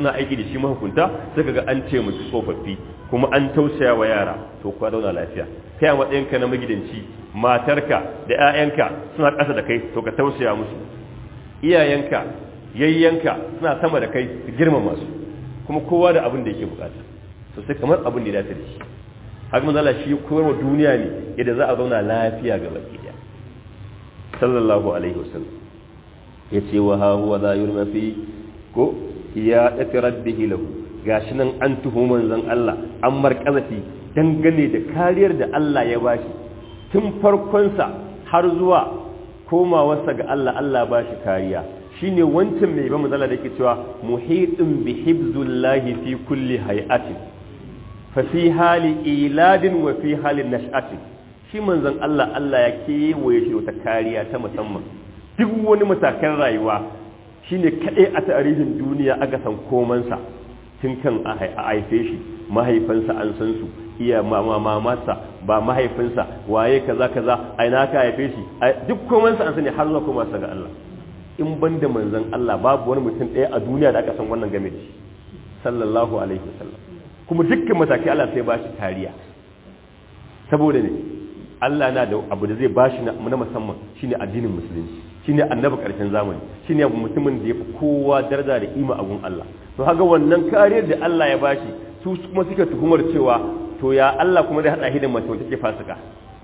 suna aiki da shi mahukunta sai kaga an ce musu tsofaffi kuma an tausaya wa yara to kuwa zauna lafiya kai a matsayinka na magidanci matarka da 'ya'yanka suna ƙasa da kai to ka tausaya musu iyayenka yayyanka suna sama da kai ka girmama su kuma kowa da abin da yake bukata to sai kamar abin da ya dace da shi haka manzala shi koyarwa duniya ne yadda za a zauna lafiya ga baki daya sallallahu alaihi wasallam ya ce wa ha huwa za yurma fi ko ya dafi rabbihi lahu gashi nan an tuhu manzon Allah an markazafi dangane da kariyar da Allah ya bashi tun farkonsa har zuwa komawarsa ga Allah Allah bashi kariya shine wancan mai ba manzala da yake cewa muhitun bi hibzullahi fi kulli hay'atin fa fi hali iladin wa fi halin nash'atin shi manzon Allah Allah ya kewaye shi wata kariya ta musamman duk wani matakan rayuwa shine kadai a tarihin duniya aka san komansa tun kan a haife shi mahaifansa an san su iya mamarsa ba mahaifinsa waye kaza kaza a ina ka haife shi duk komansa an sani har zuwa koma ga Allah in banda manzon Allah babu wani mutum ɗaya a duniya da aka san wannan game da shi sallallahu alaihi wasallam kuma dukkan matakai Allah sai ba shi kariya saboda ne Allah na da abu da zai ba shi na musamman shine addinin musulunci shine annabi karshen zamani shine mutumin da ya fi kowa daraja da ima a gun Allah to haka wannan kariyar da Allah ya bashi su kuma suke tuhumar cewa to ya Allah kuma da hada shi da mace wacce take fasika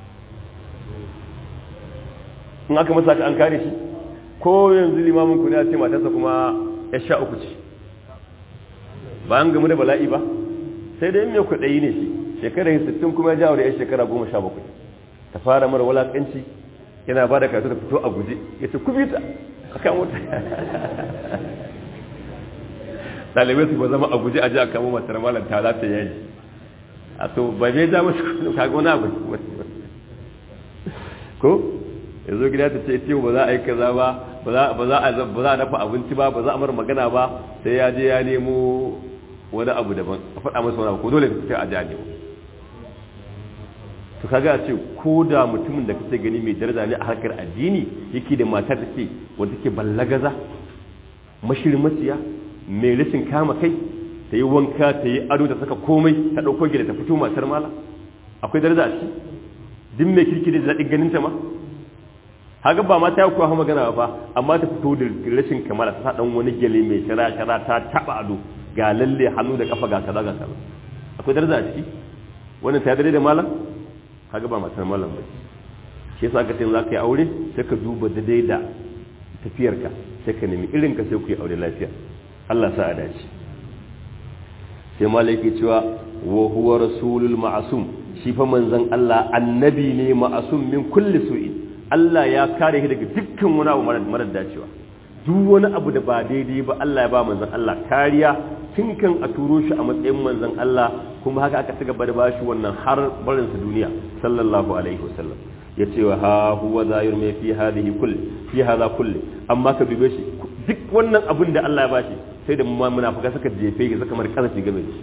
in aka masa an kare shi ko yanzu limamin ku ne a ce matarsa kuma ya sha uku ce ba an gamu da bala'i ba sai dai mai kuɗayi ne shi shekarar 60 kuma ya jawo da ya shekara 17 ta fara mara walakanci yana ba da kasu da fito a guje ya ce kubita a kan wuta ɗalibai su ba zama a guje a ji a kamo matar malam ta za ta yaji a to ba zai ja masu kaga wani abu ko ya zo gida ta ce tiyo ba za a yi kaza ba ba za a dafa abinci ba ba za a mara magana ba sai ya je ya nemo wani abu daban a faɗa masa wani abu ko dole ta fita a ji a nemo to kaga ce ko da mutumin da kake gani mai daraja ne a harkar addini yake da matar take wanda take ballagaza mashirmaciya mai rashin kama kai ta yi wanka ta yi ado ta saka komai ta ɗauko gida ta fito matar mala akwai daraja a ciki duk mai kirki da daɗin ganin ta ma haka ba ma ta yi kuwa magana ba amma ta fito da rashin kamala ta ɗan wani gele mai shara shara ta taɓa ado ga lalle hannu da kafa ga kaza ga kaza akwai daraja a ciki wannan ta dare da malam kaga ba matar malam ba shi yasa ka ce za ka yi aure sai ka duba daidai da tafiyarka sai ka nemi irin ka sai ku yi aure lafiya Allah sa a dace sai malaki cewa wa huwa rasulul ma'asum shi fa manzon Allah annabi ne ma'asum min kulli su'in Allah ya kare shi daga dukkan wani abu mara dacewa duk wani abu da ba daidai ba Allah ya ba manzon Allah kariya tun kan a turo shi a matsayin manzon Allah kuma haka aka ci gaba da bashi wannan har barin su duniya sallallahu alaihi wasallam ya ce wa ha huwa zahir mai fi hadhihi kulli fi hadha kulli amma ka dube shi duk wannan abin da Allah ya bashi sai da munafika suka jefe ga saka mar kasafi game da shi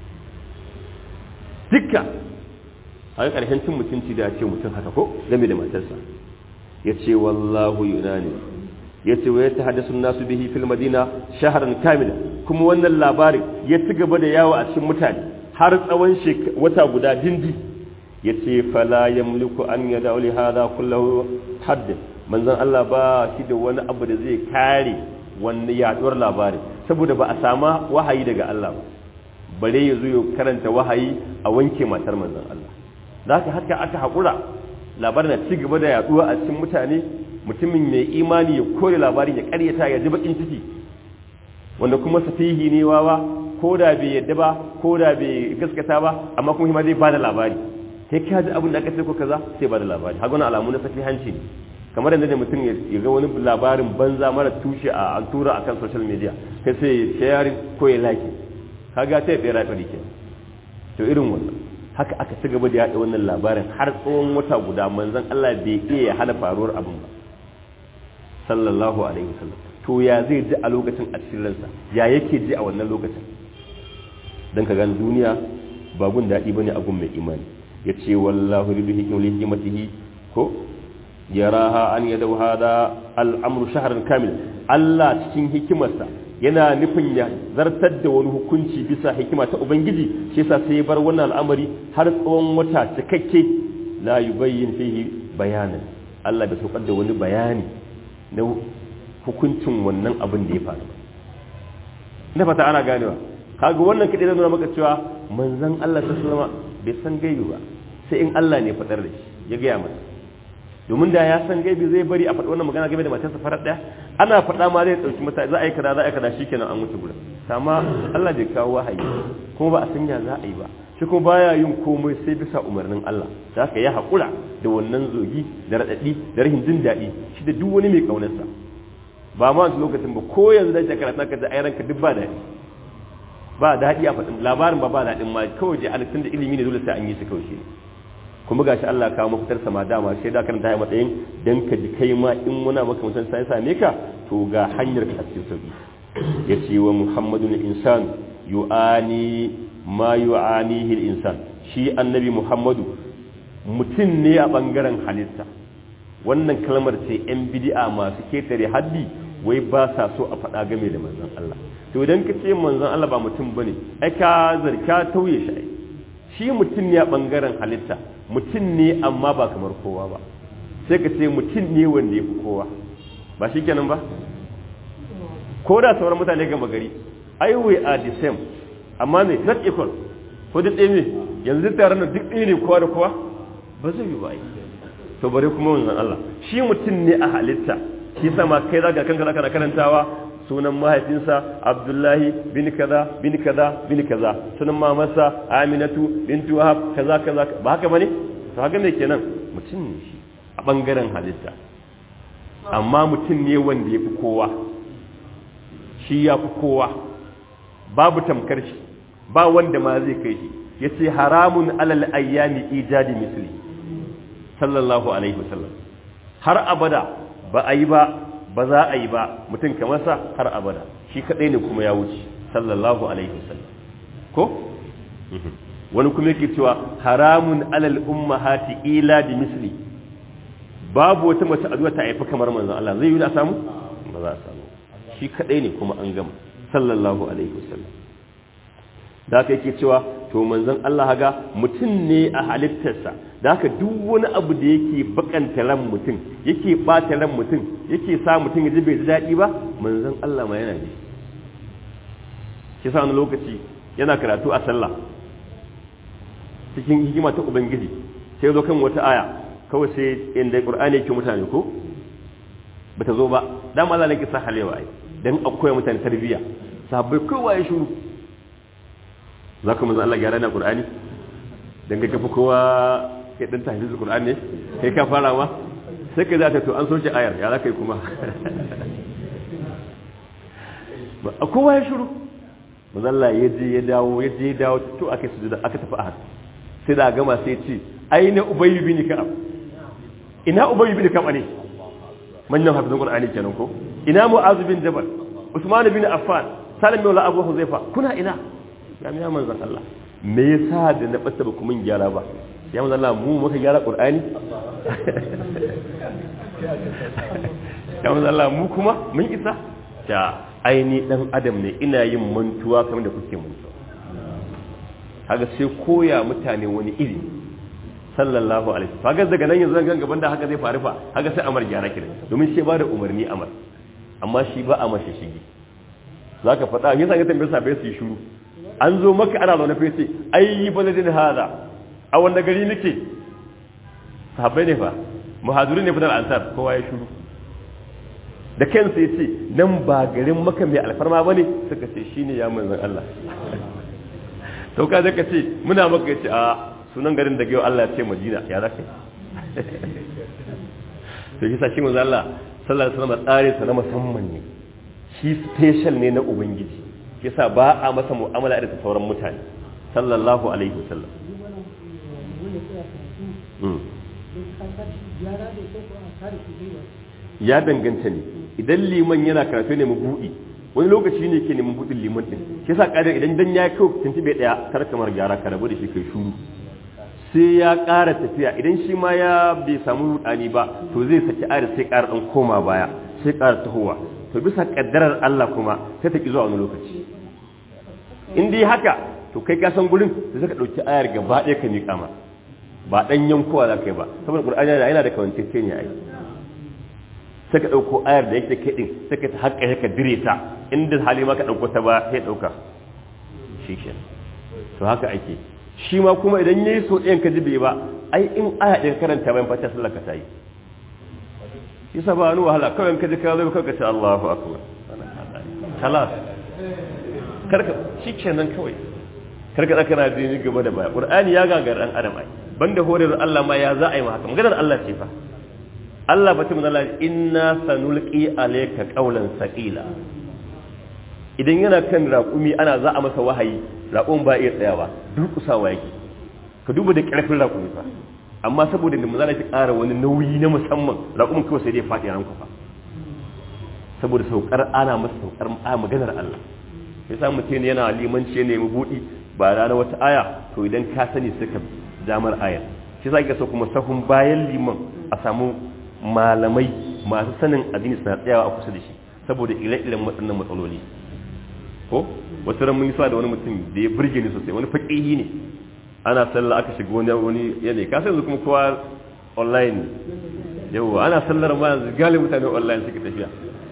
dukka a ƙarshen cin mutunci da ce mutum haka ko game da matarsa ya ce wallahu yunani ya ce wa ya tahaddasu nasu bihi fil madina shaharan kamila kuma wannan labarin ya ci gaba da yawo a cikin mutane har tsawon wata guda dindi ya ce fala yamliku an yada li hada kullahu haddin manzon Allah ba shi da wani abu da zai kare wani yaduwar labarin saboda ba a sama wahayi daga Allah ba bare ya zo ya karanta wahayi a wanke matar manzon Allah da haka haka aka haƙura labarin na ci gaba da yaduwa a cikin mutane mutumin mai imani ya kore labarin ya karyata ya ji bakin ciki wanda kuma safihi ne wawa ko da bai yadda ba ko da bai gaskata ba amma kuma hima zai bada labari kai ka ji abin da aka ce ko kaza sai bada labari haka wani alamu na safihanci ne kamar yadda da mutum ya ga wani labarin banza mara tushe a an tura akan social media kai sai ya share ko ya like kaga sai ya tsira fari ke to irin wannan haka aka ci gaba da yaɗa wannan labarin har tsawon wata guda manzon Allah bai iya hana faruwar abin ba sallallahu alaihi wasallam to ya zai ji a lokacin a cikin ransa ya yake ji a wannan lokacin dan ka gani duniya ba gun daɗi bane a gun mai imani yace wallahu bi hikmatihi ko yaraha an yadau hada al'amru shahran kamil Allah cikin hikimarsa yana nufin ya zartar da wani hukunci bisa hikima ta ubangiji shi yasa sai ya bar wannan al'amari har tsawon wata cikakke la yubayyin fihi bayanan Allah bai saukar da wani bayani na hukuncin wannan abin da ya faru ina fata ana ganewa kaga wannan kadai zai nuna maka cewa manzon Allah sallallahu alaihi bai san gaibi ba sai in Allah ne fadar da shi ya gaya masa domin da ya san gaibi zai bari a faɗi wannan magana game da matarsa farar ɗaya ana faɗa ma zai ɗauki mata za a yi kaza za a yi kaza shikenan an wuce gurin amma Allah bai kawo wahayi kuma ba a san ya za a yi ba shi kuma baya yin komai sai bisa umarnin Allah za ka yi haƙura da wannan zogi da raɗaɗi da rahin jin daɗi shi da duk wani mai ƙaunarsa ba ma wancan lokacin ba ko yanzu da shekara ta ka da ayyaranka duk ba daɗi ba daɗi a faɗin labarin ba ba daɗin ma kawai je an da ilimi ne dole sai an yi shi kawai shi kuma gashi Allah kawo mafitar sama dama sai da kan ta matsayin dan ka ji kai ma in muna maka mutan sai same ka to ga hanyar ka cikin sauki yace wa muhammadun insan yu'ani ma yu'anihi al-insan shi annabi muhammadu mutum ne a bangaren halitta wannan kalmar ce yan bid'a masu ketare haddi wai ba sa so a faɗa game da manzon Allah to idan ka ce manzon Allah ba mutum bane ai ka zarka tauye shi shi mutum ne a bangaren halitta mutum ne amma ba kamar kowa ba sai ka ce mutum ne wanda ya fi kowa ba shi kenan ba ko da sauran mutane gama gari ai we are the same amma me not equal ko duk ɗaya ne yanzu tare da duk ɗaya ne kowa da kowa ba zai yi ba ai to bare kuma wannan Allah shi mutum ne a halitta shi sama kai zaka kanka zaka karantawa sunan mahaifinsa abdullahi bin kaza bin kaza bin kaza sunan mamarsa aminatu bintu wahab kaza kaza ba haka bane to haka me kenan mutum ne shi a bangaren halitta amma mutum ne wanda ya fi kowa shi ya fi kowa babu tamkar shi ba wanda ma zai kai shi ya ce haramun alal ayyami ijadi misli sallallahu alaihi wasallam har abada ba a yi ba ba za a yi ba mutum kamar sa har abada shi kadai ne kuma ya wuce sallallahu alaihi wasallam ko wani kuma yake cewa haramun alal ummahati ila bi misli babu wata mace a ta haifi kamar manzon Allah zai yi da samu ba za a samu shi kadai ne kuma an gama sallallahu alaihi wasallam da haka yake cewa to manzon Allah haga mutum ne a halittarsa da haka duk wani abu da yake bakanta ran mutum yake bata ran mutum yake sa mutum ya ji bai ji daɗi ba manzon Allah ma yana ji shi sa wani lokaci yana karatu a sallah cikin hikima ta ubangiji sai zo kan wata aya kawai sai inda qur'ani yake mutane ko bata zo ba dan Allah ne ke sa halewa ai dan akwai mutane tarbiyya sahabbai kowa ya shuru zaka manzo Allah gyara na qur'ani dan ga kafa kowa kai dan tahfizul qur'ani ne kai ka fara ma sai ka zata to an soke ayar ya zaka yi kuma ba kowa ya shuru manzo Allah ya je ya dawo ya je ya dawo to aka sujuda aka tafi ahad sai da gama sai ce aina ubayy bin ka'ab ina ubayy bin ka'ab ne manyan hafizan qur'ani kenan ko ina mu'az bin jabal usman bin affan salim bin abu huzaifa kuna ina ya miya manzon Allah me yasa da na bata ba kuma gyara ba ya manzon Allah mu muka gyara qur'ani ya manzon Allah mu kuma mun isa ta aini dan adam ne ina yin mantuwa kamar da kuke mantuwa kaga sai koya mutane wani iri sallallahu alaihi kaga daga nan yanzu zan gaban da haka zai faru fa kaga sai amar gyara kire domin shi ba da umarni amar amma shi ba a mashi shigi zaka faɗa me yasa ka tambaye sabai su yi shiru an zo maka ana zaune fa yace ai baladin hada a wanda gari nake sahabbai ne fa muhajirin ne fa da ansar kowa ya shiru da kansa yace nan ba garin maka mai alfarma bane suka ce shine ya manzon Allah to ka zaka ce muna maka yace a sunan garin da yau Allah ya ce Madina ya zaka to shi sa shi manzo Allah sallallahu alaihi wasallam tsare sa na musamman ne shi special ne na ubangiji shi sa ba a masa mu'amala da sauran mutane sallallahu alaihi wasallam ya danganta ne idan liman yana karatu ne mu buɗi wani lokaci ne ke neman buɗin liman ɗin shi sa ƙadar idan dan ya kawo tuntube ɗaya kar kamar gyara ka rabu da shi kai shuru sai ya ƙara tafiya idan shi ma ya bai samu rudani ba to zai saki ayar sai ƙara ɗan koma baya sai ƙara tahowa to bisa kaddarar Allah kuma sai ta ki zuwa wani lokaci in dai haka to kai ka san gurin da zaka dauki ayar gaba ɗaya ka miƙa ma ba dan yankowa za ka yi ba saboda qur'ani yana da kawantacce ne ai sai ka dauko ayar da yake kai din sai ka haƙƙa ka dire ta inda hali ma ka dauko ta ba sai dauka shikenan to haka ake shi ma kuma idan yayi so ɗayan ka jibe ba ai in aya ɗin karanta bayan fata sallar ka tayi yasa ba wani wahala kawai ka ji ka zo kawai ka ce Allahu akbar kalas karka shikenan kawai karka tsaka na dini gaba da baya qur'ani ya gagar dan adam ai banda horar Allah ma ya za a yi ma haka maganar Allah ce fa Allah bata mun Allah inna sanulqi alayka qawlan saqila idan yana kan raƙumi ana za a masa wahayi raƙon ba iya tsayawa durƙusawa yake ka duba da ƙarfin raƙumi fa amma saboda da mazala ta ƙara wani nauyi na musamman raƙumin kawai sai dai faɗi ran fa saboda saukar ana masa saukar a maganar Allah ya sa mutum yana limanci ne mu buɗi ba rana wata aya to idan ka sani sai ka damar aya shi sa ka so kuma sahun bayan liman a samu malamai masu sanin addini suna tsayawa a kusa da shi saboda ire-iren waɗannan matsaloli ko wasu ran mun yi da wani mutum da ya burge ni sosai wani faƙihi ne ana sallah aka shiga wani wani yanayi ka yanzu kuma kowa online yau ana sallar ma yanzu galin mutane online suke tafiya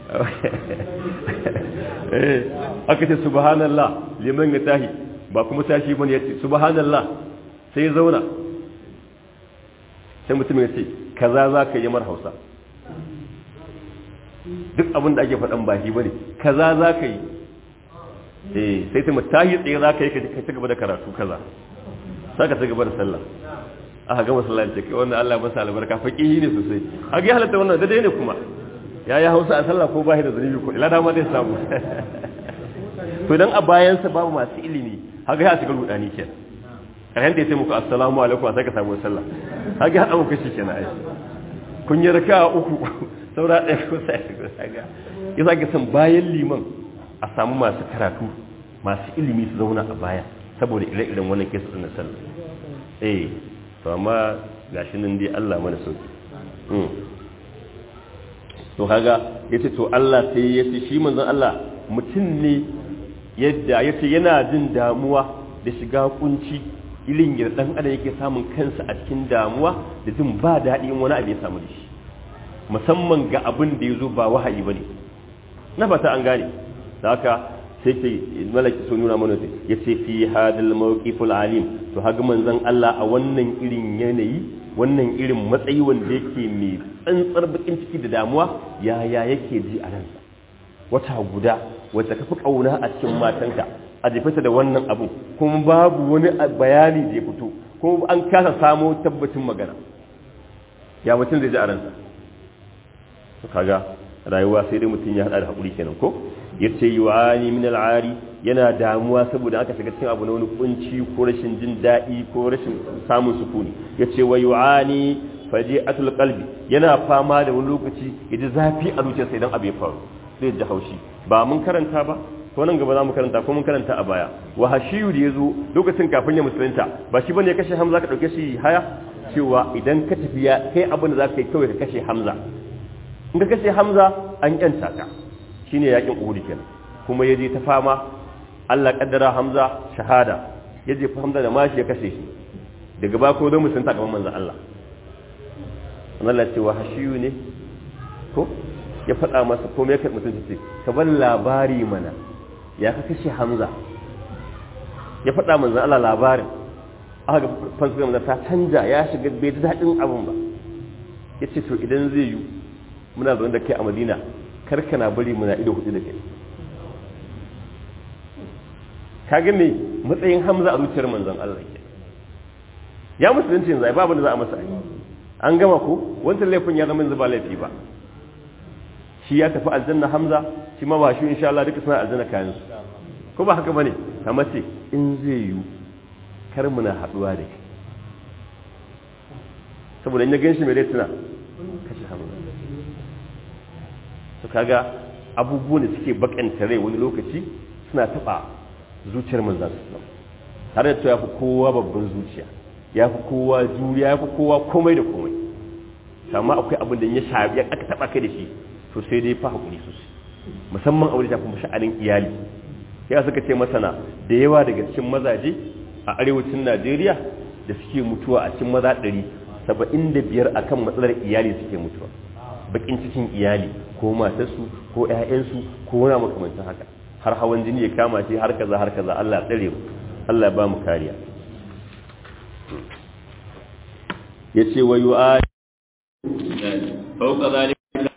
aka ce subhanallah liman ya tahi ba kuma tashi bane ya ce subhanallah sai ya zauna sai mutum ya ce kaza za ka yi mar hausa duk abin da ake faɗan ba shi bane kaza za ka yi eh sai ta mutahi tsaye za ka yi ka ci gaba da karatu kaza sai ka ci gaba da sallah aka gama sallah ce kai wannan Allah masa albarka faqihi ne sosai aka yi halatta wannan daidai ne kuma ya yi hausa a sallah ko ba shi da zunubi ko ila dama zai samu to dan a bayansa babu masu ilimi haka ya shiga rudani ke karshen ta sai muku assalamu alaikum sai ka samu sallah haka ya dauka shi kenan ai kun yi raka uku saura ɗaya ko sai ku saga ya sake san bayan liman a samu masu karatu masu ilimi su zauna a baya saboda ire-iren wannan kesa na sallah eh to amma gashi nan dai Allah mana sauki to kaga yace to Allah sai yace shi manzon Allah mutum ne yadda yace yana jin damuwa da shiga kunci ilin ya dan adam yake samun kansa a cikin damuwa da jin ba daɗi in wani abu ya samu da shi musamman ga abin da yazo ba wahayi bane na fata an gane da haka sai ke malaki sun nuna mana ya ce fi hadal mawqiful alim to haga manzon Allah a wannan irin yanayi wannan irin matsayi wanda yake mai tsantsar bakin ciki da damuwa yaya yake ji a ransa wata guda wacce ka fi kauna a cikin matanka a jefata da wannan abu kuma babu wani bayani da ya fito kuma an kasa samo tabbacin magana ya mutum zai ji a ransa kaga rayuwa sai dai mutum ya hada da hakuri kenan ko yace yu'ani min al'ari yana damuwa saboda aka shiga cikin abu na wani kunci ko rashin jin daɗi ko rashin samun sukuni yace wa yu'ani faji'atul qalbi yana fama da wani lokaci yaji zafi a zuciyarsa idan abu ya faru zai ji haushi ba mun karanta ba ko nan gaba za mu karanta ko mun karanta a baya wa hashiyu da yazo lokacin kafin ya musulunta ba shi bane ya kashe hamza ka dauke shi haya cewa idan ka tafiya kai abin da za ka yi kawai ka kashe hamza in ka kashe hamza an yanta ka shine yakin uhud kenan kuma yaje ta fama Allah kaddara hamza shahada yaje fa hamza da mashi ya kashe shi daga ba ko don musunta gaban manzon Allah Allah ce wa hashiyu ne ko ya faɗa masa ko me kai mutunci ce ka bar labari mana ya ka kashe hamza ya faɗa manzon Allah labarin aka ga fansu da ta canja ya shiga bai ji daɗin abin ba yace to idan zai yi muna zaune da kai a madina karka na bari muna ido hudu da kai ka ga me matsayin hamza a zuciyar manzon Allah ke ya musulunci yanzu ai babu da za a masa an gama ko wancan laifin ya zama yanzu ba laifi ba shi ya tafi aljanna hamza shi ma ba shi insha Allah duka suna aljanna kayan su ko ba haka bane kamar ce in zai yi kar muna haduwa da kai saboda in ya gan shi mai tuna kashe hamza su kaga abubuwan da suke bakanta rai wani lokaci suna taba zuciyar manzan su har da ya fi kowa babban zuciya ya fi kowa juriya ya fi kowa komai da komai amma akwai abin da ya shafi ya aka taba kai da shi to sai dai fa hakuri sosai musamman aure ta kuma sha'anin iyali ya suka ce masana da yawa daga cikin mazaje a arewacin Najeriya da suke mutuwa a cikin maza ɗari saba'in da biyar akan matsalar iyali suke mutuwa bakin cikin iyali ko matarsu ko ƴaƴansu ko wani makamancin haka har hawan jini ya kama shi har kaza har kaza Allah ya tsare mu Allah ya ba mu kariya yace wa yu'a fawqa zalika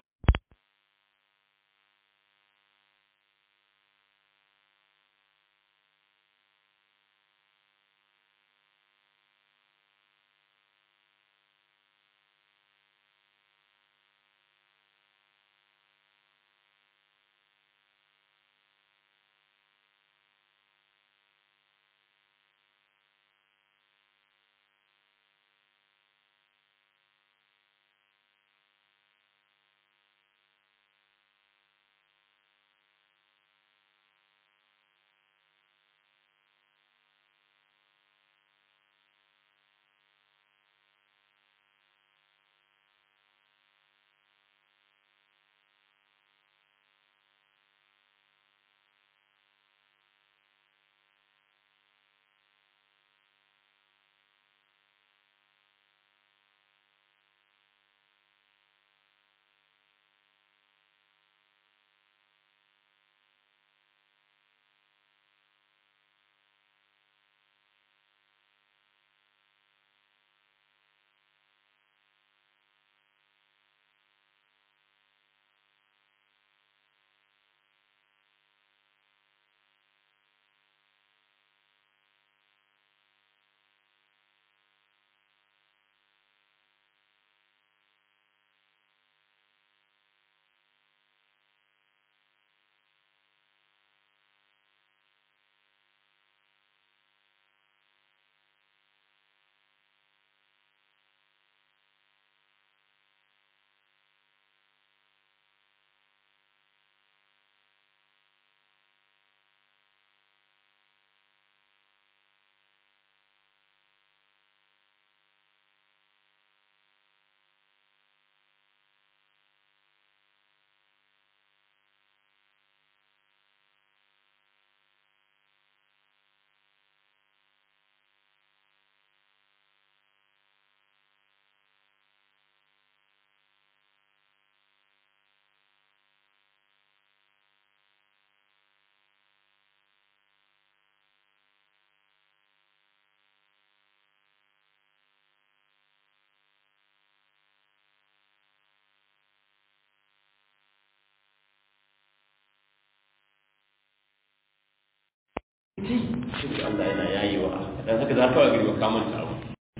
shi Allah yana yayewa dan haka za ka ga gari ka manta abu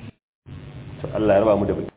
to Allah ya raba mu da baki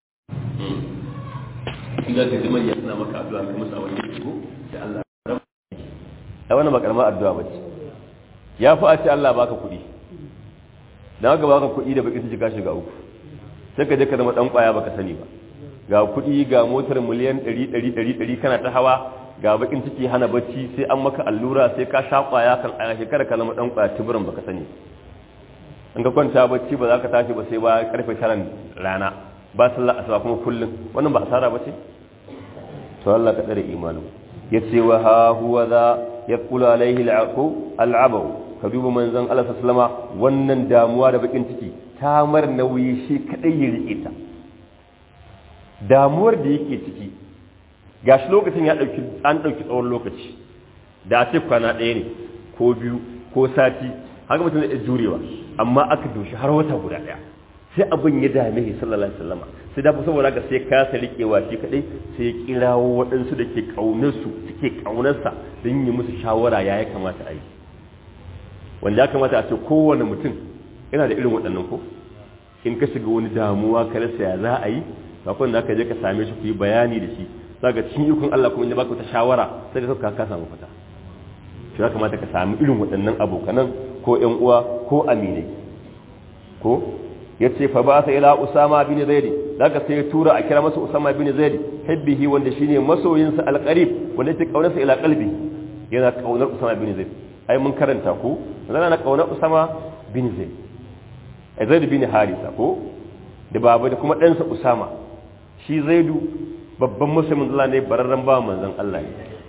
inda ka ji manya suna maka addu'a ka musu abin da ko da Allah ya raba ai wannan ba karamar addu'a bace ya fi a ce Allah baka kuɗi dan haka baka kuɗi da baki sun ka shiga uku sai ka je ka zama dan kwaya baka sani ba ga kuɗi ga motar miliyan 100 100 100 kana ta hawa ga bakin ciki hana bacci sai an maka allura sai ka sha kwaya kan a shekara ka zama dan kwaya tibirin baka sani in ka kwanta bacci ba za ka tashi ba sai ba karfe taran rana ba sallah asuba kuma kullum wannan ba asara ba ce to Allah ka dare imanin yace wa ha huwa za yaqulu alaihi al'aqu al'abu ka duba manzon Allah sallama wannan damuwa da bakin ciki ta mar nauyi shi kadai ya rike ta damuwar da yake ciki gashi lokacin ya dauki an dauki tsawon lokaci da a ce kwana ɗaya ne ko biyu ko sati haka mutum zai jurewa amma aka doshi har wata guda ɗaya sai abin ya dame shi sallallahu alaihi wasallam sai da saboda haka sai kasa rikewa shi kadai sai ya kirawo waɗansu da ke kaunar su suke kaunarsa don yi musu shawara ya ya kamata a yi wanda ya kamata a ce kowane mutum yana da irin waɗannan ko in ka shiga wani damuwa ka rasa ya za a yi kafin da ka je ka same shi ku yi bayani da shi saka cikin ikon Allah kuma inda baka ta shawara sai ka ka samu fata shi ya kamata ka sami irin waɗannan abokanan ko ƴan uwa ko aminai ko yace fa ba sa ila usama bin zaid daga sai ya tura a kira masa usama bin zaid hibbihi wanda shine masoyinsa alqarib wanda yake kaunarsa ila qalbi yana kaunar usama bin zaid ai mun karanta ko zan na kaunar usama bin zaid zaid bin harisa ko da baba da kuma ɗansa usama shi zaidu babban musulmin Allah ne bararren ba manzon Allah ne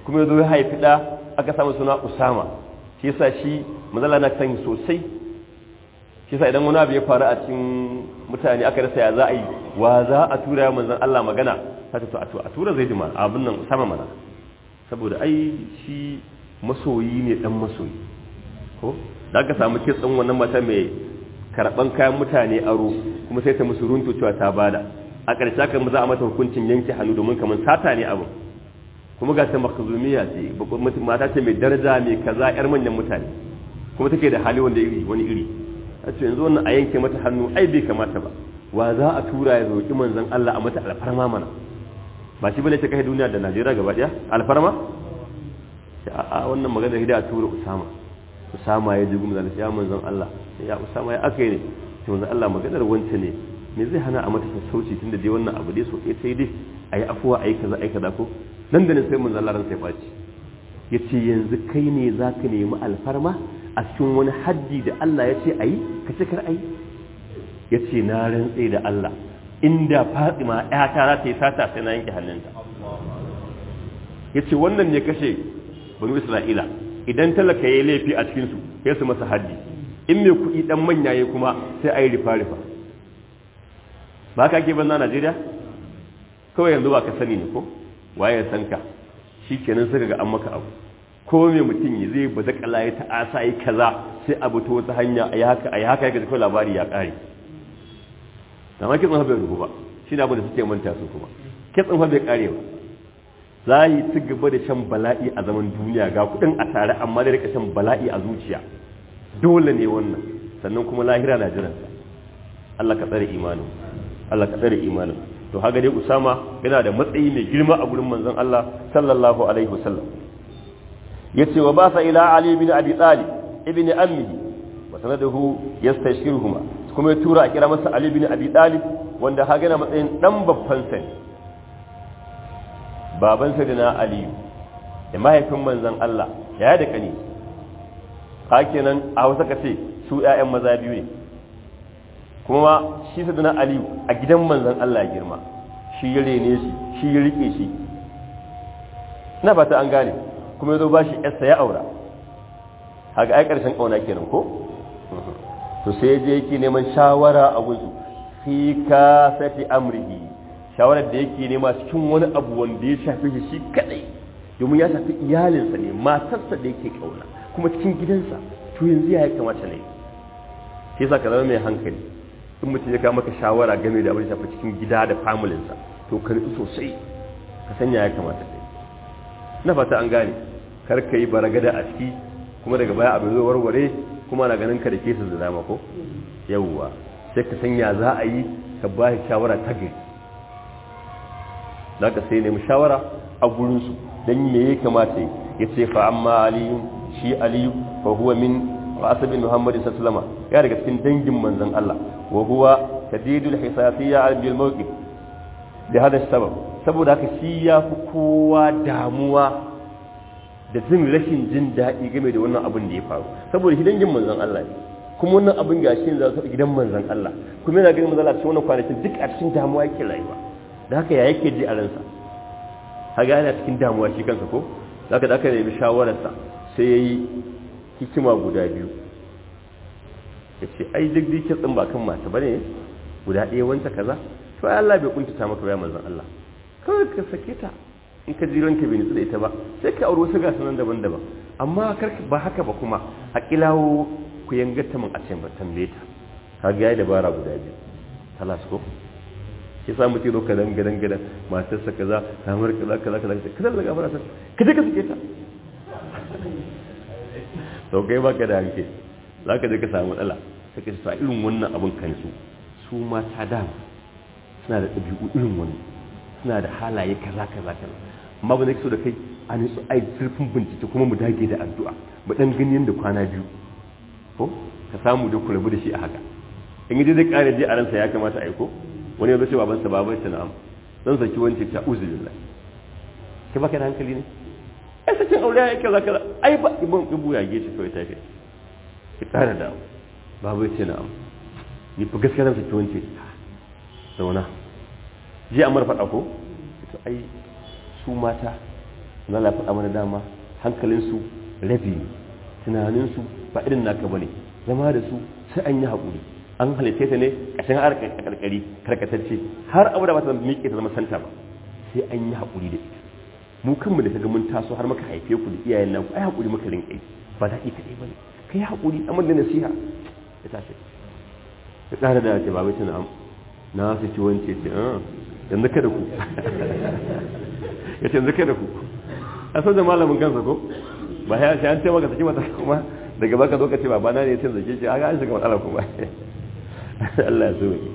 kuma ya zo ya haifi ɗa aka samu suna usama shi yasa shi manzala na san sosai shi yasa idan wani abu ya faru a cikin mutane aka rasa ya za a yi wa za a tura ya manzan Allah magana haka to a tura zai jima abin nan sama mana saboda ai shi masoyi ne dan masoyi ko da aka samu kitsin wannan mata mai karban kayan mutane aro kuma sai ta musu runtu cewa ta bada a ƙarshe aka za a mata hukuncin yanke hannu domin kamar sata ne abin kuma ga ta makazumiya ce mata ce mai daraja mai kaza yar manyan mutane kuma take da hali wanda iri wani iri a ce yanzu wannan a yanke mata hannu ai bai kamata ba wa za a tura ya roƙi manzon Allah a mata alfarma mana ba shi bane ta kai duniya da Najeriya gaba daya alfarma a wannan magana hidaya tura Usama Usama ya ji gumza ya manzon Allah ya Usama ya aka ne to manzon Allah maganar wance ne me zai hana a mata sassauci tunda dai wannan abu dai so ɗaya sai dai ayi afuwa ayi kaza ayi kaza ko nan da nan sai manzon Allah ran sai baci yace yanzu kai ne zaka nemi alfarma a cikin wani haddi da Allah ya ce ayi ka ce kar ayi yace na rantse da Allah inda Fatima ƴata za ta yi sata sai na yanke hannunta yace wannan ne kashe banu Isra'ila idan talaka yayi laifi a cikin su sai su masa haddi in mai kuɗi dan manya yayi kuma sai ayi rifa rifa ba ka ke banza Najeriya kawai yanzu ba ka sani ne ko waye san ka shikenan suka ga an maka abu ko me mutum ya zai baza kala ya ta'asa yi kaza sai abu ta wata hanya ayi haka ayi haka yake kawai labari ya kare amma kitsin bai rubu ba shi ne abin da suke manta su kuma kitsin bai kare ba za yi ci gaba da shan bala'i a zaman duniya ga kudin a tare amma da rika shan bala'i a zuciya dole ne wannan sannan kuma lahira na jiransa Allah ka tsare imanin Allah ka tsare imanin to haka dai Usama yana da matsayi mai girma a gurin manzon Allah sallallahu alaihi wasallam yace wa basa ila Ali ibn Abi Talib ibn ammihi wa sanaduhu yastashiruhuma kuma ya tura a kira masa Ali ibn Abi Talib wanda haka yana matsayin dan babban sa baban sa na Ali da mahaifin manzon Allah ya da kani hakenan a wasa kace su ƴaƴan maza biyu ne kuma shi sadana aliyu a gidan manzan Allah ya girma shi ya rene shi shi ya rike shi na fata an gane kuma ya zo ba shi yarsa ya aura haka ai karshen kauna kenan ko to sai je yake neman shawara a gunsu fi kasati amrihi shawarar da yake nema cikin wani abu wanda ya shafi shi shi kadai domin ya shafi iyalinsa ne matarsa da yake kauna kuma cikin gidansa to yanzu ya kamata ne shi yasa ka zama mai hankali in mutum ya maka shawara game da abin shafi cikin gida da familinsa to ka nutsu sosai ka sanya ya kamata kai na fata an gane kar ka yi baragada a ciki kuma daga baya abin zo warware kuma na ganin ka da kesa da dama ko yawwa sai ka sanya za a yi ka ba shi shawara ta gari za ka sai nemi shawara a gurinsu don me ya kamata ya ce fa amma aliyu shi aliyu fa huwa min asabin muhammadin sallama ya daga cikin dangin manzon Allah wa huwa tadidul hisasiyya al bil mawqif da hada sabab saboda haka shi ya fi kowa damuwa da jin rashin jin daɗi game da wannan abin da ya faru saboda shi dangin manzon Allah ne kuma wannan abin gashi za su gidan manzon Allah kuma yana ganin manzon Allah cikin wannan kwanakin duk a cikin damuwa yake rayuwa da haka ya yake ji a ransa haga yana cikin damuwa shi kansa ko zaka da aka nemi shawararsa sai yayi hikima guda biyu ya ce ai duk duk kitsin ba kan mata bane guda ɗaya wanta kaza to ai Allah bai kuntata maka ya manzon Allah kawai ka sake ta in ka ji ranka bai nutsu da ita ba sai ka aure wasu gasu nan daban-daban amma kar ba haka ba kuma a kilawo ku yangata min a ce ba tambaye ta ka ga yayi dabara guda biyu talas ko ki sa mutum zo kadan gadan gadan matarsa kaza kamar kaza kaza kaza kaza daga fara ta ka je ka sake ta to kai baka da hanke za ka je ka samu matsala sai ka sa irin wannan abin kansu su mata da suna da ɗabi'u irin wannan suna da halaye kaza kaza kaza amma ba zai so da kai a nitsu ai zurfin bincike kuma mu dage da addu'a mu dan gani yanda kwana biyu ko ka samu da ku rabu da shi a haka in yaje zai kare je a ransa ya kamata aiko wani ya zo cewa babansa babansa na'am zan saki wance ta uzu billah kai baka da hankali ne ai sakin aure ya kaza kaza ai ba ibn ibu ya gece kawai ta kai ki tsara da babu ya ce na'am ni fa gaskiya zan saki wance zauna je amar faɗa ko to ai su mata na lafi amana dama hankalinsu rabi ne tunaninsu ba irin naka bane zama da su sai an yi haƙuri an halitta ta ne ƙashin har karkari karkatacce har abu da ba ta miƙe ta zama santa ba sai an yi haƙuri da ita mu kanmu da kaga mun taso har muka haife ku da iyayen nan ai haƙuri muka rinƙa yi ba daɗi kaɗai ba ne kai haƙuri amma da nasiha ya tashi ya ƙara da ce babai tana na su ci wance ce yanzu kada ku ya ce yanzu kada ku a sau da malamin kansa ko ba ya shi an ce maka saki mata kuma daga baka zo ka ce babana ne ya ce zake ce haka an shiga matsala kuma Allah ya so ne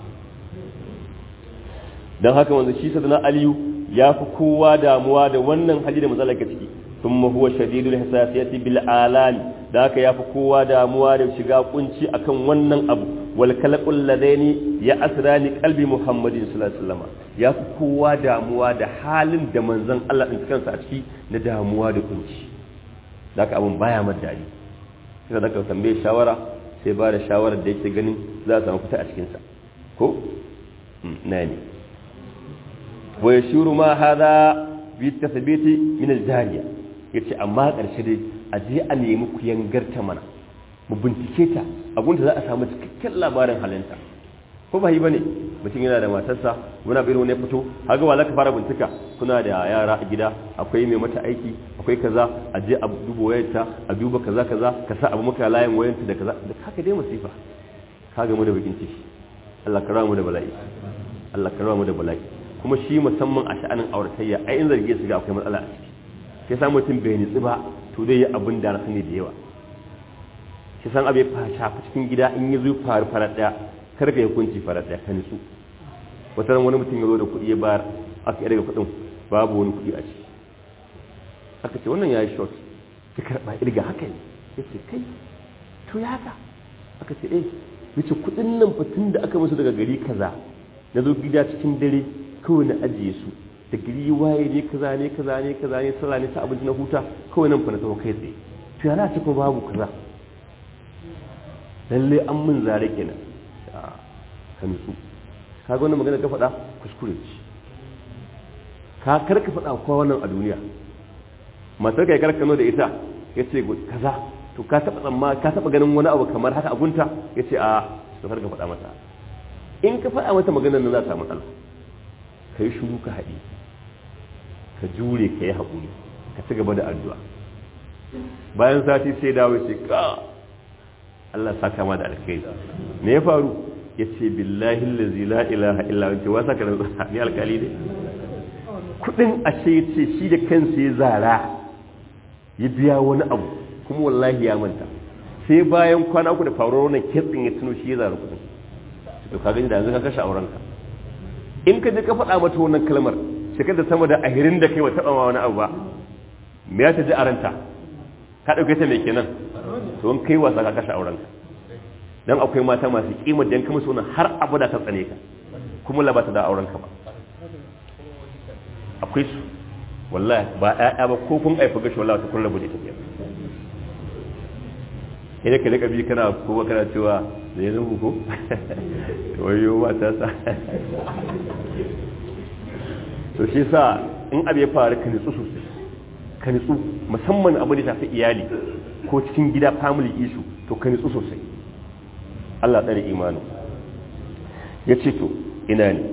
don haka wanzu shi sadana aliyu ya fi kowa damuwa da wannan hali da matsalar ka ciki ثم هو شديد الحساسية بالآلام ذاك يا فكوا داموا da shiga kunci akan wannan abu wal kalqul ladaini ya asrani qalbi muhammadin sallallahu alaihi wasallam ya fi kowa damuwa da halin da manzon Allah din kansa a ciki na damuwa da kunci ذاك abun baya madadi sai da ka tambaye shawara sai ba da shawarar da yake ganin za a samu fita a cikin sa ko nani wa yashuru ma hadha bi tathbiti min al-jariya ya ce amma ƙarshe dai a je a nemi ku yangarta mana mu bincike ta abinda za a samu cikakken labarin halinta ko ba yi ba ne mutum yana da matarsa muna bai wani fito haga wala ka fara bincika kuna da yara a gida akwai mai mata aiki akwai kaza a je a duba wayarta a duba kaza kaza ka sa abu maka layin wayarta da kaza da haka dai masifa ka ga mu da bakin ciki Allah ka mu da bala'i Allah ka mu da bala'i kuma shi musamman a sha'anin auratayya ai in zarge su ga akwai matsala a ciki sai sa mutum bai nitsi ba to zai yi abin da na sani da yawa shi san abu ya shafi cikin gida in yi zuwa faru farar ɗaya kar ka yi hukunci farar ɗaya ka nitsu wata ran wani mutum ya zo da kuɗi ya bayar aka yi daga kuɗin babu wani kuɗi a ciki aka ce wannan ya yi short ta karɓa irga haka ne ya ce kai to ya haka aka ce eh yace kuɗin nan fatin da aka musu daga gari kaza na zo gida cikin dare kawai na ajiye su da gari waye ne kaza ne kaza ne kaza ne sallah ne ta abinci na huta kawai nan fa na tawo kai tsaye to yana ce ko babu kaza lalle an mun zare kenan ka nutsu ka ga wannan magana ka faɗa kuskure ce ka kar ka faɗa kowa wannan a duniya matar kai karkano da ita ya ce kaza to ka taɓa tsamma ka taɓa ganin wani abu kamar haka a gunta ya ce a to kar ka faɗa mata in ka faɗa mata maganar nan za ta matsala ka yi shuru ka haɗi ka jure ka yi haƙuri ka ci gaba da addu'a bayan sati sai dawo ce ka Allah saka ma da alkai me ya faru ya ce billahi lazi la ilaha illa wace wasa ka da ni alkali ne kudin ashe ya ce shi da kansa ya zara ya biya wani abu kuma wallahi ya manta sai bayan kwana uku da faruwar wannan kitsin ya tuno shi ya zara kudin to ka gani da yanzu ka kashe aurenka in ka je ka faɗa mata wannan kalmar shekar da sama da ahirin da kai wa taɓa ma wani abu ba me ya ta ji a ranta ka ɗauke ta mai kenan to in kai wasa ka kashe aurenka dan akwai mata masu kimar dan kuma suna har abada ta tsane ka kuma la ba ta da aurenka ba akwai su wallahi ba ƴaƴa ba ko kun aifa gashi wallahi ta kullu bude ta kenan sai ka rika bi kana ko kana cewa da yanzu ko wayo mata sa to shi sa in abu ya faru ka nitsu sosai ka nitsu musamman abu da shafi iyali ko cikin gida family issue to ka nitsu sosai Allah tsare imanu ya ce to ina ne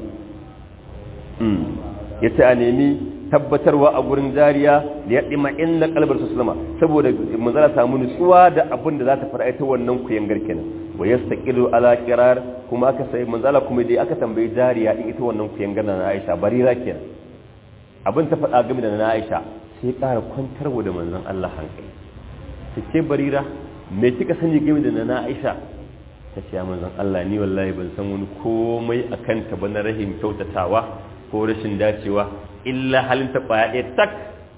ya ce a nemi tabbatarwa a gurin jariya da ya ɗima inna kalbar su sulama saboda manzala samu nutsuwa da abin da za ta fara ita wannan kuyan garkenan wa yastaqilu ala qirar kuma aka sai manzala kuma dai aka tambayi jariya in ita wannan kuyan gana na Aisha barira kenan abin ta faɗa game da na Aisha sai ƙara kwantarwa da manzon Allah hankali take barira me kika sani game da na Aisha ta ce ya manzon Allah ni wallahi ban san wani komai akan ta ba na rahim kyautatawa ko rashin dacewa illa halin ta kwaya ɗaya tak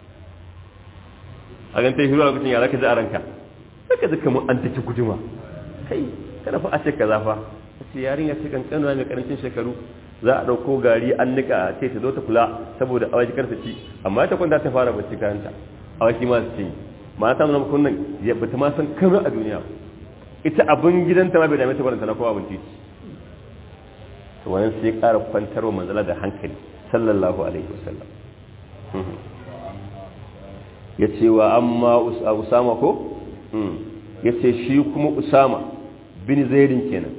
a gan ta yi hiruwa lokacin yara ka ji a ranka saka ji kamar an take guduma kai kada fa a ce kaza fa a ce yarin ya ce kankanuwa mai karancin shekaru za a ɗauko gari an nika a ce ta zo ta kula saboda awaki karta ci amma ta kwanta ta fara bacci kayanta awaki ma su ce mata nuna makon nan ya bata ma san kamar a duniya ita abin gidanta ma bai dame ta baranta na kowa abin titi to wannan sai ƙara kwantarwa manzala da hankali sallallahu alaihi wasallam ya ce wa amma usama ko ya ce shi kuma usama bin zairin kenan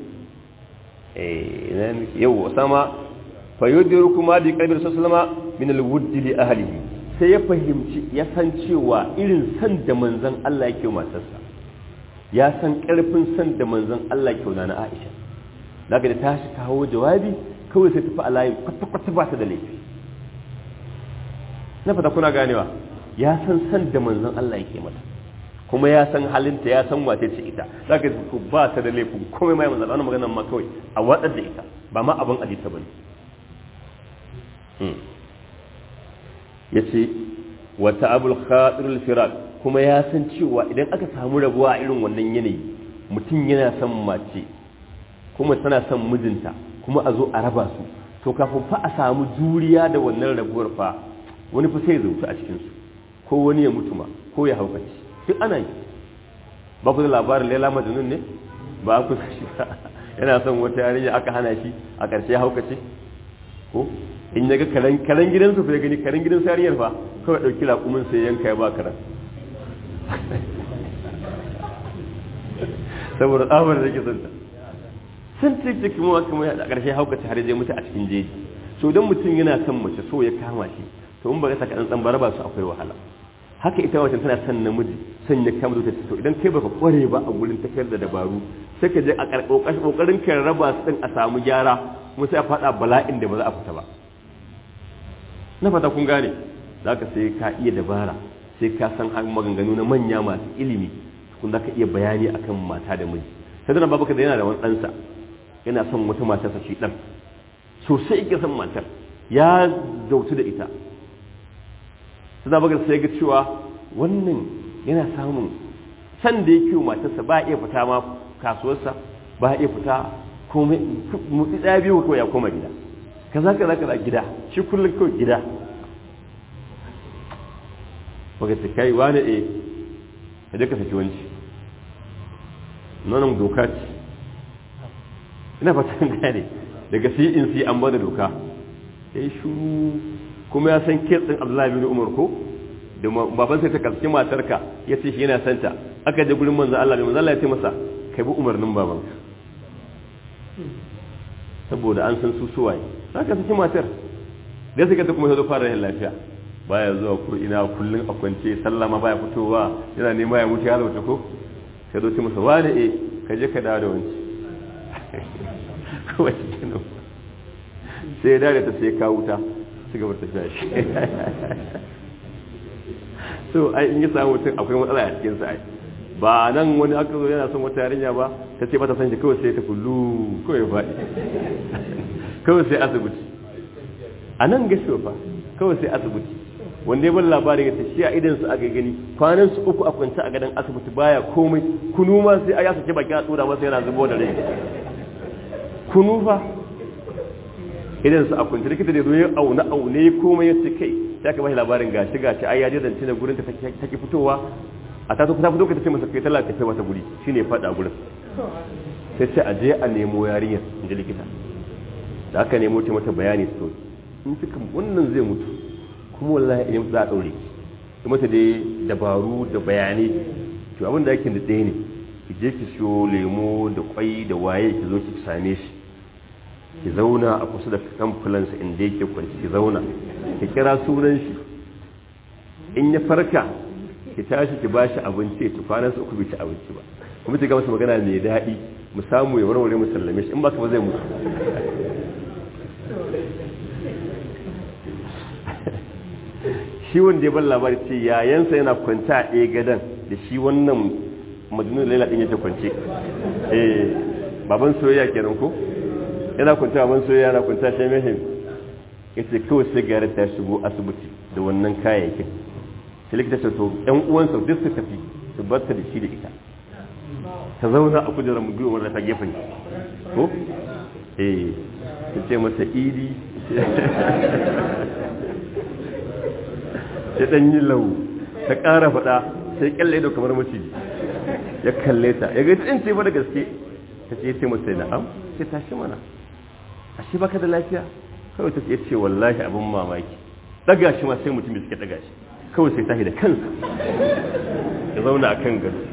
yau usama fayyodiru kuma bi kalbin sassalama min alwuddi li ahlihi sai ya fahimci ya san cewa irin san da manzon Allah yake matarsa ya san karfin san da manzon Allah yake na Aisha daga da tashi kawo jawabi kawai sai tafi alayi kwata-kwata ba ta da laifi na fata kuna ganewa ya san san da manzon Allah yake mata kuma ya san halinta ya san wace ce ita za ka ku ba ta da laifin komai mai manzon Allah maganar ma kawai a watsar da ita ba ma abin ajita bane ya ce wata abul khadirul firak kuma ya san cewa idan aka samu rabuwa a irin wannan yanayi mutum yana son mace kuma tana son mijinta kuma a zo a raba su to kafin fa a samu juriya da wannan rabuwar fa wani fa sai zautu a cikinsu ko wani ya mutu ma ko ya haukaci duk ana yi ba ku da labarin laila majnun ne ba ku shi yana son wata yarinya aka hana shi a ƙarshe ya haukace ko in ya ga karen gidansu fa ya gani karen gidan sariyar fa kawai ɗauki raƙumin sai yanka ya ba karen saboda tsabar da ke son ta sun ce cikin wa kuma a ƙarshe haukace har zai mutu a cikin jeji so don mutum yana son mace so ya kama shi to in ba ka saka ɗan bara ba su akwai wahala haka ita wacce tana son namiji son ya kama zuciya to idan kai baka kware ba a gurin tafiyar da dabaru sai ka je a ƙoƙarin kan raba su ɗin a samu gyara kuma sai a faɗa bala'in da ba za a fita ba na fata kun gane za ka sai ka iya dabara sai ka san maganganu na manya masu ilimi kun za ka iya bayani akan mata da miji sai dana babu da yana da wani ɗansa yana son wata matarsa shi ɗan sosai yake son matar ya zautu da ita sai da bakar sai ga cewa wannan yana samun san da yake matarsa ba iya fita ma kasuwarsa ba iya fita komai mutsi ɗaya biyu ko ya koma gida kaza kaza kaza gida shi kullum kawai gida baka ce kai wani e ka je ka saki wanci nonon doka ce ina fatan gane daga sai in sai an bada doka ya yi shuru kuma ya san kitsin abdullahi bin umar ko da baban sai ta kaski matarka ya ce shi yana santa aka je gurin manzan Allah mai manzan Allah ya ce masa kai bi umarnin babanka saboda an san su suwaye za ka saki matar da suka ta kuma ya zo fara yin lafiya baya zuwa ko ina kullum a kwance sallama baya fitowa yana nema ya mutu ya zauce ko sai zo ce masa wani e ka je ka dawo da wanci kawai cikin sai ya dare ta sai ka wuta su gaba ta shi so ai in yi samu mutum akwai matsala a cikin sa ai ba nan wani aka zo yana son wata yarinya ba ta ce ba ta san shi kawai sai ta kullu kawai ya faɗi kawai sai asibiti a nan gashi fa kawai sai asibiti wanda ya bar labarin yace shi a idan su aka gani kwanan su uku a kwance a gadon asibiti baya komai kunu ma sai ya sake baki a tsura masa yana zubo da rai kunu fa idan su a kwance likita da zo ya auna aune komai ya ce kai sai aka bashi labarin gashi gashi ai ya je zance na gurin ta take fitowa a ta ta fito ka tace masa kai talla ta kai wata guri shine fada gurin sai sai a je a nemo yarinyar in ji likita da aka nemo ta mata bayani to in kika wannan zai mutu kuma wallahi idan za a daure ki mata dai dabaru da bayanai to abin da yake da ɗaya ne ki je ki siyo lemo da kwai da waye ki zo ki same shi ki zauna a kusa da kamfulansa inda yake kwanci ki zauna ki kira sunan shi in ya farka ki tashi ki bashi abinci ya tufanan su uku bai ci abinci ba kuma ki ga masa magana mai daɗi mu samu ya warware mu sallame shi in ba ka ba zai mutu shi wanda ya bar labari ce yayansa yana kwanta a ɗaya gadon da shi wannan majnun laila ɗin yake kwance eh baban soyayya kenan ko yana kwanta baban soyayya yana kwanta shi mahim yace kawai sai gare ta shigo asibiti da wannan kayayyakin sai likita ce to ƴan uwansa duk su tafi su bar ta da shi da ita ta zauna a kujerar mu biyu wanda ta gefen ko eh ta ce masa idi ya ɗan yi lau ta ƙara faɗa sai kyalle da kamar maciji ya kalle ta ya gaji in ce ba da gaske ta ce ce masa na'am ce tashi mana a shi baka da lafiya kawai ta ce ce wallahi abin mamaki daga shi ma sai mutum suke daga shi kawai sai tashi da kansa ya zauna a kan gado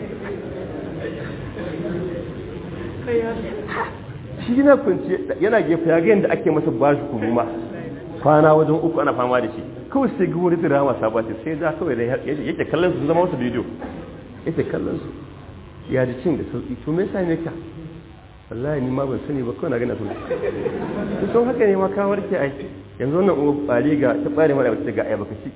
shi yana kwanci yana gefe ya ga yadda ake masa bashi kuruma kwana wajen uku ana fama da shi kawai sai ga wani drama sabati sai da kawai da yake kallon su zama wasu bidiyo yake kallon su ya ji cin da sauki to me yasa ne ka wallahi ni ma ban sani ba kawai na gana sun sun haka ne ma ka warke ai yanzu wannan uwa bari ga ta bare mara wata ga ayaba kaci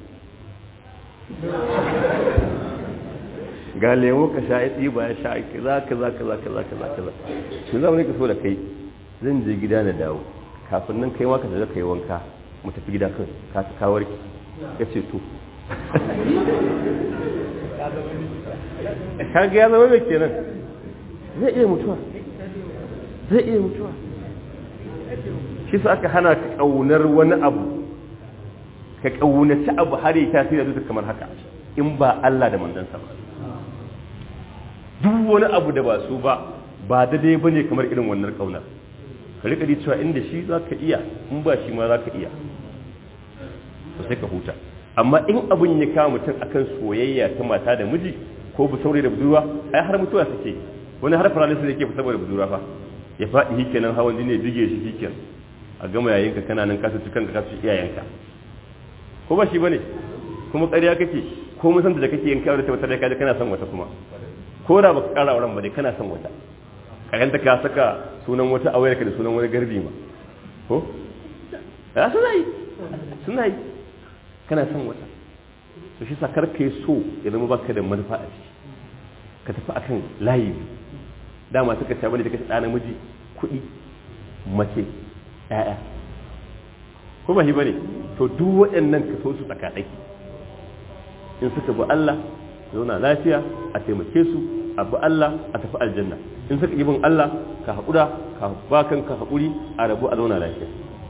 ga lemo ka sha ya tsiba ya sha kaza kaza kaza kaza kaza kaza shi zama ne ka so da kai zan je gida na dawo kafin nan kai ma ka zaga kai wanka mu tafi gida kan ka ta kawar ki ya ce to ka ga ya zama mai kenan zai iya mutuwa zai iya mutuwa shi su aka hana ka ƙaunar wani abu ka ƙaunaci abu har yi tasiri da kamar haka in ba Allah da mandansa ba duk wani abu da ba su ba ba daidai ba ne kamar irin wannan ƙaunar ka rika cewa inda shi za ka iya in ba shi ma za ka iya to sai ka huta amma in abin ya kawo mutum akan soyayya ta mata da miji ko bu saurayi da budurwa ai har mutuwa suke wani har paralysis yake fi saboda budurwa fa ya faɗi hikenan hawan jini ya bige shi hiken a gama yayin ka kana nan kasu cikin ka kasu iyayenka ko ba shi bane kuma ƙarya kake ko mun san da kake yin kawai da wata da kaje kana son wata kuma ko da baka ƙara auren ba dai kana son wata karanta ka saka sunan wata a wayarka da sunan wani garbi ma ko ya suna yi suna yi kana son wata to shi sa karka yi so ya zama baka da manufa a ciki ka tafi akan layi dama suka ce bane da kace ɗa namiji kuɗi mace ƴaƴa ko ba shi bane to duk waɗannan ka so su tsakaɗaki in suka bi Allah zauna lafiya a taimake su a bi Allah a tafi aljanna in suka yi bin Allah ka haƙura ka ba kanka haƙuri a rabu a zauna lafiya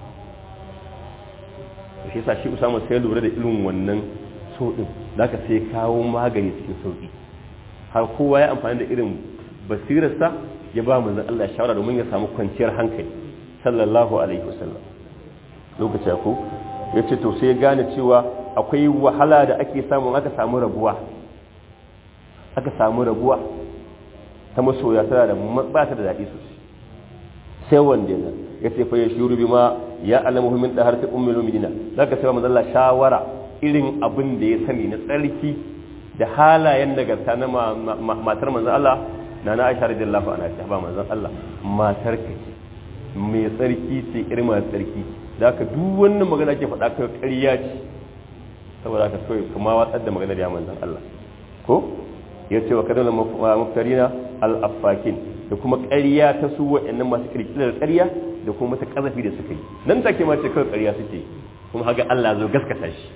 to shi yasa shi Usama sai lura da irin wannan so din zaka sai kawo magani cikin sauki har kowa ya amfani da irin basirarsa ya ba manzon Allah shawara domin ya samu kwanciyar hankali sallallahu alaihi wasallam lokaci ko yace to sai ya gane cewa akwai wahala da ake samu aka samu rabuwa aka samu rabuwa ta masoya tana da ba ta da daɗi sosai sai wanda ya ya ce fa ya shuru bi ma ya alamu min da har ta ummul mu'minina zaka sai manzon Allah shawara irin abin da ya sani na tsarki da halayen nagarta na matar manzon Allah na na Aisha radiyallahu anha ta ba manzon Allah matar ka ce mai tsarki ce irin mai tsarki da ka duk wannan magana ke faɗa kai ƙarya ce saboda ka so kuma watsar da maganar ya manzon Allah ko ya ce wa kadana muftarina al-affakin da kuma ƙarya ta su waɗannan masu kirkirar ƙarya da kuma mata ƙazafi da suka yi nan take ma ce kawai ƙarya suke kuma haga Allah zo gaskata shi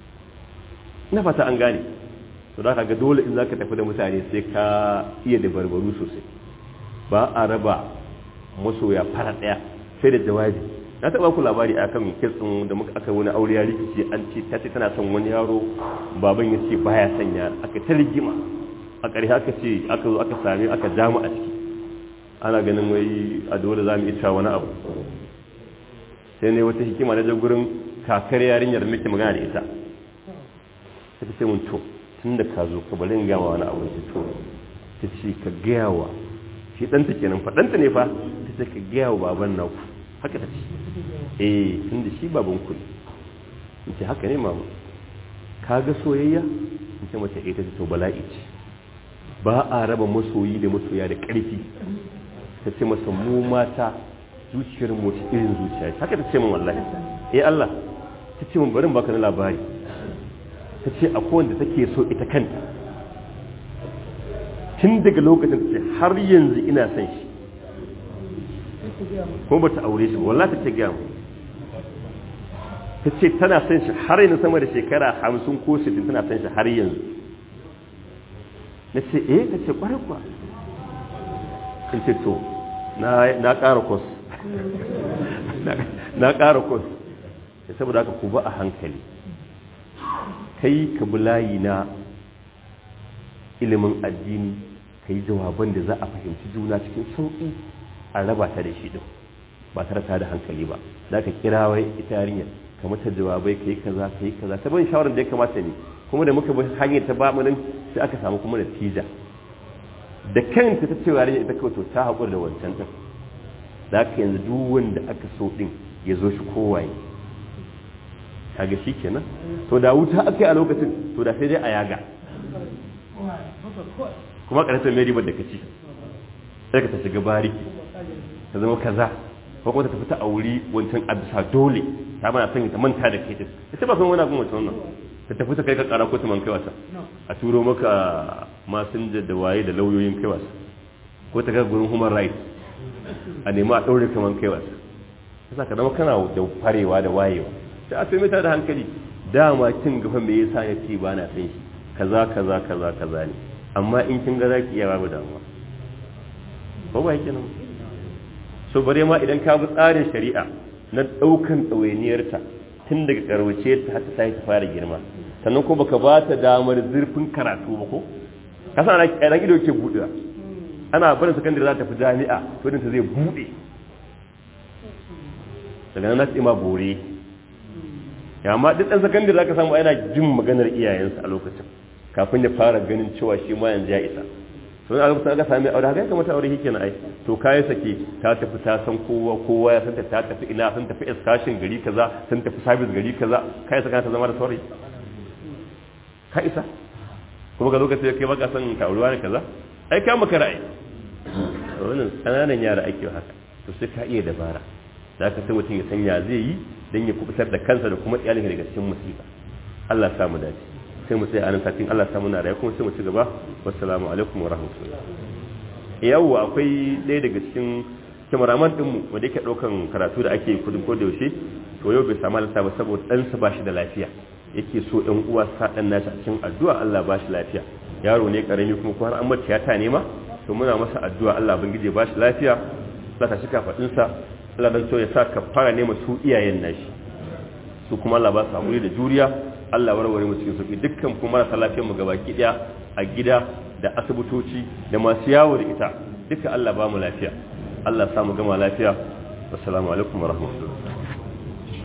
ina fata an gane to da ga dole in zaka tafi da mutane sai ka iya da barbaru sosai ba a raba masoya fara ɗaya sai da jawabi na taɓa ku labari a kan kitsin da muka aka wani aure ya rikici an ce ta ce tana son wani yaro baban ya ce baya son yaro aka ta rigima a ƙarshe aka ce aka zo aka sami aka jamu a ciki ana ganin wai a dole za mu iya wani abu sai ne wata hikima na gurin kakar yarinyar muke magana da ita ta ce mun to tun da ka zo ka bari in gama wani abu ta to ta ce ka gaya wa shi ɗanta kenan fa ɗanta ne fa ta ce ka gaya wa baban naku haka ta ce eh tun da shi baban ku ne in ce haka ne mama ka ga soyayya in ce mace ita ce to bala'i ce ba a raba masoyi da masoya da ƙarfi ta ce masa mu mata zuciyar mu ta irin zuciya haka ta ce min wallahi eh Allah ta ce min barin baka na labari ta ce a kowanda take so ita kanta tun daga lokacin ta ce har yanzu ina son shi ko ba ta aure shi wallahi ta ce gaya mu ta ce tana son shi har yanzu sama da shekara hamsin ko sittin tana son shi har yanzu na ce eh ta ce kwarai kuwa in ce to na ƙara kos na ƙara kos saboda haka ku ba a hankali kai ka bi layi na ilimin addini ka yi jawaban da za a fahimci juna cikin sauƙi a raba ta da shi din ba tare ta da hankali ba za ka kira wai ita yarinyar ka mata jawabai ka yi kaza ka yi kaza ta ban shawarar da ya kamata ne kuma da muka bi hanyar ta bamu nan sai aka samu kuma natija da kanta ta cewa yarinya ita kawai to ta haƙura da wancan din da aka yanzu duk wanda aka so din ya zo shi kowaye kaga shi kenan to da wuta aka yi a lokacin to da sai dai a yaga kuma ƙarfin mai ribar da ka ci sai ka ta shiga bariki ta zama kaza ko kuma ta tafi ta auri wancan a bisa dole ta mana son ta manta da kai din ita ba san wani abin wancan wannan ta tafi ta kai ka kara ko ta man kai wasa a turo maka masinja da waye da lauyoyin kai wasa ko ta ga gurin human rights a nemi a ɗaure kaman kai wasa yasa ka zama kana da farewa da wayewa sai a sai mata da hankali dama kin gafa me yasa ya ce ba na san shi kaza kaza kaza kaza ne amma in kin ga zaki iya babu damuwa ko ba yake nan so bare ma idan ka bi tsarin shari'a na ɗaukan ɗawainiyarta tun daga karwace ta har ta sai ta fara girma sannan ko baka ba ta damar zurfin karatu ba ko ka san ana ido ke buɗewa ana barin sakandare za ta fi jami'a to ta zai buɗe daga nan na ma bore ya amma duk ɗan sakandare za ka samu yana jin maganar iyayensa a lokacin kafin ya fara ganin cewa shi ma yanzu ya isa to a lokacin aka sami aure haka ya kamata aure yake na ai to kai sake ta tafi ta san kowa kowa ya san ta ta tafi ina san tafi excursion gari kaza san tafi service gari kaza kai saka ta zama da saurayi ka isa kuma ga lokacin kai baka san ka aurewa ne kaza ai ka maka ra'ayi wannan kananan yara ake haka to sai ka iya dabara da ka sai mutum ya san ya zai yi dan ya kubutar da kansa da kuma iyalinsa daga cikin musiba Allah ya samu dace sai mu tsaya anan satin Allah samu na rayu kuma sai mu ci gaba wassalamu alaikum wa rahmatullah yau akwai ɗaya daga cikin kameraman din mu wanda yake daukan karatu da ake kudin ko da yaushe to yau bai samu halarta ba saboda ɗansa ba shi da lafiya yake so ɗan uwa sa ɗan nashi a cikin addu'a Allah ba shi lafiya yaro ne karami kuma ko har an mata tiyata ne ma to muna masa addu'a Allah bangije ba shi lafiya Allah ta shi kafadin sa Allah dan so ya sa ka fara nema su iyayen nashi su kuma Allah ba su hakuri da juriya Allah warware mu cikin sauki dukkan kuma marasa lafiyar mu gabaki daya a gida da asibitoci da masu yawo da ita duka Allah ba mu lafiya Allah ya samu gama lafiya assalamu alaikum wa rahmatullahi